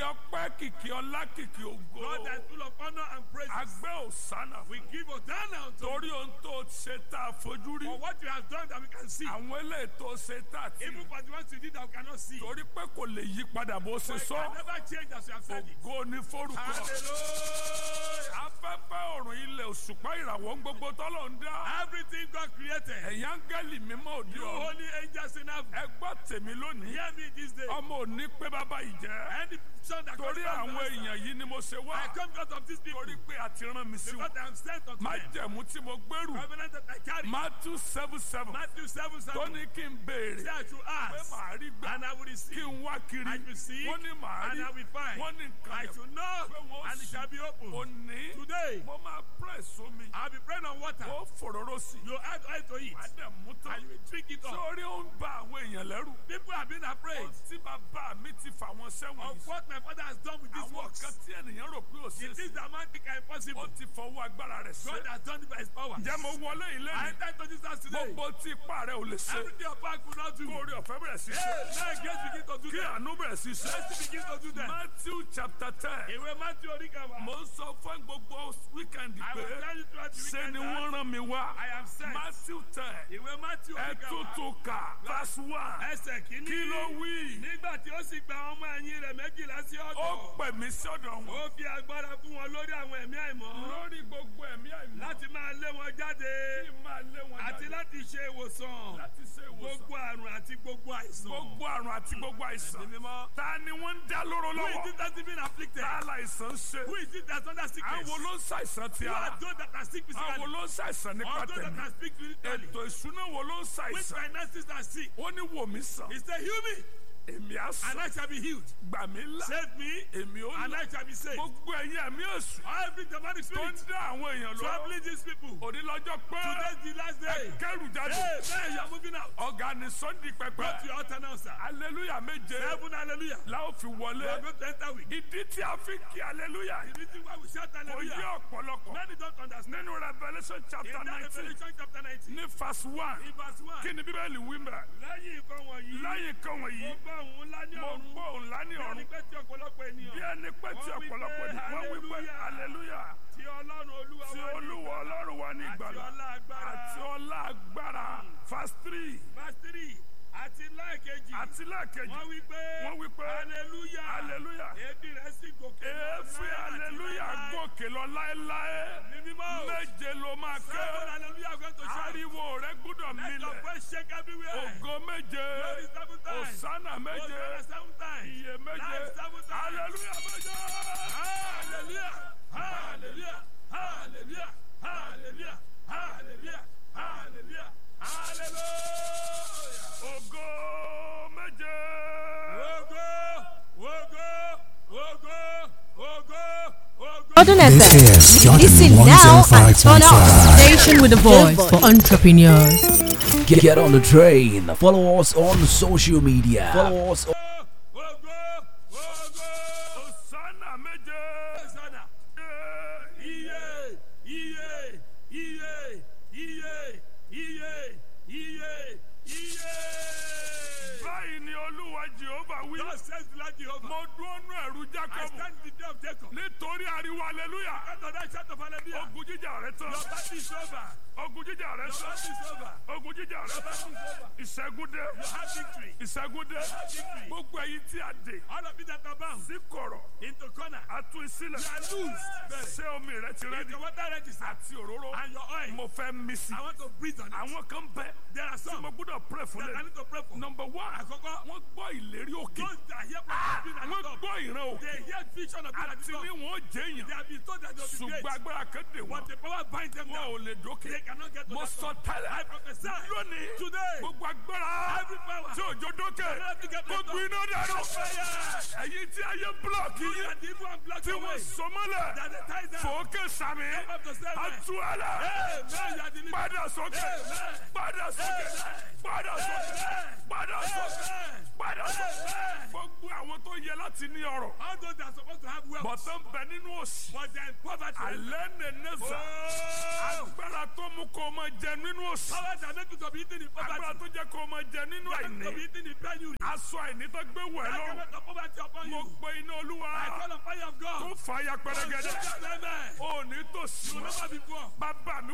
ọpẹ́ kìkì ọlá kìkì ògo God that is full of honor and praise. agbẹ́ òsánà We fún give Hosanna unto you torí ohun tó ṣe tá a fojú rí for what you have done that we can see. àwọn eléyìí tó ṣe tá a ti Even rí for the ones you did that we cannot see. torí pé kò lè yí padà bó ṣe For it sọ can never change as you have said it. ògo ní forúkọ Hallelujah. afẹ́fẹ́ ọ̀run ilẹ̀ òṣùpá ìràwọ̀ ń gbogbo tọ́lọ̀ ń dá Everything God created. ẹ̀yà áńgẹ́lì mímọ́ òde You ọ̀run holy angels in heaven. ẹ gbọ́ tèmi lónìí Hear me this day. ọmọ òní pé bàbá yìí jẹ́ Any son that comes torí from àwọn us, èèyàn yìí ni mo ṣe wá I come because of these people. torí pé a ti rán mi sí Because wọn I am sent unto má them. jẹ̀mú tí mo gbèrú Covenant that I carry. Matthew seven seven Matthew 7 7. tó ní kí n béèrè Say I should pé ask. màá rí gbà And I will kí receive. n wá kiri I will seek. wọ́n ní màá And rí I will find. wọ́n ní nǹkan I yẹn should knock. pé wọ́n And it shall be opened. òní Today, mo máa press omi I'll be praying on water. ó fòróró sí You add oil to it. má dẹ̀ mú tán And you will drink it up. sórí ó ń ba àwọn èèyàn lẹ́rù People have been afraid ohun tí bàbá mi ti fà wọ́n sẹ́wọ̀n of yìí what my father has done with these àwọn works. kan tí ènìyàn rò pé ò The ṣe é things sí that man think are ó impossible. ti fọwọ́ agbára rẹ̀ ṣe God has done it by his power. ǹjẹ́ mo wọlé ilé I mi enter to this house today. gbogbo tí ipá rẹ̀ ò lè ṣe Everything your back could not do. kó orí ọ̀fẹ́ bẹ̀rẹ̀ sí ṣe Hey, now grace begin to do kí that. àánú bẹ̀rẹ̀ sí ṣe Mercy begin to do that. Matthew chapter ten Ìwé Matthew Oríkàwá. mo ń sọ fún gbogbo wíkẹ́ndì I pé will tell you throughout the ṣe weekend ni that wọ́n rán mi wá I am sent. Matthew ten Ìwé Matthew ẹ Oríkàwá. tuntun kà verse one Ẹsẹ̀ kìíní. kí ló wí Nígbà tí ó sì gba ọmọ ẹ̀yìn rẹ̀ méjìlá sí ó ọ̀dọ̀. pè mí sọ́dọ̀ wọn Ó fi agbára fún wọn lórí àwọn ẹ̀mí àìmọ́. lórí gbogbo ẹ̀mí àìmọ́ Láti máa lé wọn jáde. kí n máa lé wọn Àti jáde láti ṣe ìwòsàn. láti ṣe ìwòsàn Gbogbo àrùn àti gbogbo àìsàn. gbogbo àrùn àti gbogbo àìsàn Ẹ̀mí mímọ́. ta ni wọ́n ń dá lóró Who is lọ́wọ́ it that has been afflicted? ta láìsàn ṣe Who is it that's under sickness? àwọn ló ń ṣàìsàn ti Who ara are those that are sick physically? àwọn ló ń ṣàìsàn nípa Or those that tẹ̀mí are sick spiritually? ètò ìṣúná wo ló ń Which ṣàìsàn finances are sick? ó ní wò mí sàn He said, heal me èmi á and sàn I shall be healed. gbà mí là Save me èmi ó and là I shall be saved. gbogbo ẹ̀yin ẹ̀mí èṣù Every demonic tó ń spirit dá àwọn èèyàn lọ troubling these people. òní lọ́jọ́ pé Today's the last day. kẹrù jáde Hey, man, you are moving out. ọ̀gá ni sunday Go pẹpẹ to your altar now, sir. aleluya méje Heaven, hallelujah. la ó fi You are wọlé going to enter with. ìdí tí a fi kí aleluya The reason why we shout kò yé hallelujah. ọ̀pọ̀lọpọ̀ Many don't understand. nínú revolution In chapter that nineteen Revelation chapter 19, ní verse one in verse 1, kí ni bíbélì wí mẹ́ lẹ́yìn nǹkan wọ̀nyí, lẹ́yìn kan mo wọ̀nyí gbọ́ òun ńlá ní mo ọ̀run. gbọ́ òun lá ní Bí ẹni ọ̀run pé tí ọ̀pọ̀lọpọ̀ bí ènìyàn ẹni pé tí Wọ́n wí ọ̀pọ̀lọpọ̀ pé ni wọ́n wí pé hallelujah. aleluya tí Ọlọ́run Olúwa tí wá ní olúwa ọlọ́run wa ní àti ìgbàlà ọlá agbára. àti ọlá agbára verse three Verse 3, àti lẹ́ẹ̀kejì, àti lẹ́ẹ̀kejì wọ́n wí pé wọ́n wí pé hallelujah. hallelujah Èébì rẹ̀ sì gòkè lọ èéfín láé àti aleluya láéláé. gòkè lọ láéláé Ní mímọ́ o. méje ló máa ké Seven hallelujah going to shout. ariwo rẹ gbúdọ̀ Let your milẹ̀ voice shake everywhere. ògo méje Glory seven times. òsánà méje Hosanna seven times. iye méje Life seven times. aleluya méje. Hallelujah. Hallelujah. Hallelujah. Hallelujah. Hallelujah. Hallelujah. Hallelujah. ògo méje. Ogo, ogo, ogo, ogo, ogo. Jordan This FM. is Jordan Listen now and turn up. 105.5. Station with a voice for entrepreneurs. Get, get on the train. Follow us on social media. Follow us on Ogo, ogo. òsánà méje. Hosanna. Iye, iye, iye, iye, iye, iye, iye. báyìí ni olúwa jehova wí. God says the Lord Jehovah. mo dúró nú ẹ̀rù I jákọ́bù stand in the day of Jacob. nítorí ariwo aleluya. After that shout of hallelujah. ogun jíjà rẹ tán. Your battle is over. ogun jíjà rẹ Your tán. battle is over. ogun jíjà rẹ Your tán. battle is over. ìṣẹ́gun dé. You have victory. ìṣẹ́gun dé. victory. gbogbo ẹ̀yin tí a dè All of you that are bound sí kọ̀rọ̀ into corner. a tú sílẹ̀. You are loose. ṣé omi rẹ ti If rẹ́dí. the water register àti òróró. and your oil, mo fẹ́ mí sí. I want to breathe on it. àwọn kan bẹ. There are tí some mo gbọ́dọ̀ pray fún that I lẹ. need to pray for. number one. Àkọ́kọ́, wọ́n gbọ́ ìlérí òkè. those that hear from the at wọ́n the top, gbọ́ ìran òkè. they hear vision of God at àti the ní top. wọn ó jẹ́ They èèyàn. have been told that they will be ṣùgbọ́n great. agbára kan dè wọ́n. But the power binds them wọn down. ò lè dókè. They cannot get to mo that sọ top. tẹ́lẹ̀. I prophesy lónìí. today. gbogbo agbára. Every power. tí òjò dókè. Cannot get to kó the top. gbiná dànù. Fire. ẹ̀yin tí ayé búlọ̀kì You yín. that the evil and black tí away. wọ́n sọ mọ́lẹ̀. That they tie down. fòókè sàmì. Come up to seven. àtú ẹlẹ. Amen. You are delivered. padà sókè. Amen. padà sókè. Amen. padà sókè. Amen. padà sókè. Amen. padà sókè. Amen. gbogbo àwọn tó yẹ láti láti ní ọrọ̀ All those that are supposed to have wealth, bọ̀tán ń bẹ nínú òsì but they are in poverty. alẹ́ nẹ̀ẹ́nẹ́sà Oh! agbára tó mú kó o máa jẹ nínú òsì Power that make you to be eating in agbára poverty. tó jẹ́ kó o máa jẹ nínú That make you to be àìní eating in penury. aṣọ àìní tó gbé wẹ̀ That lọ́rùn can make the poverty upon mo you. pe iná olúwa I call on fire of God. kó fàáya pẹrẹgẹdẹ Amen. ò ní tòsí You will never be poor. bàbá mi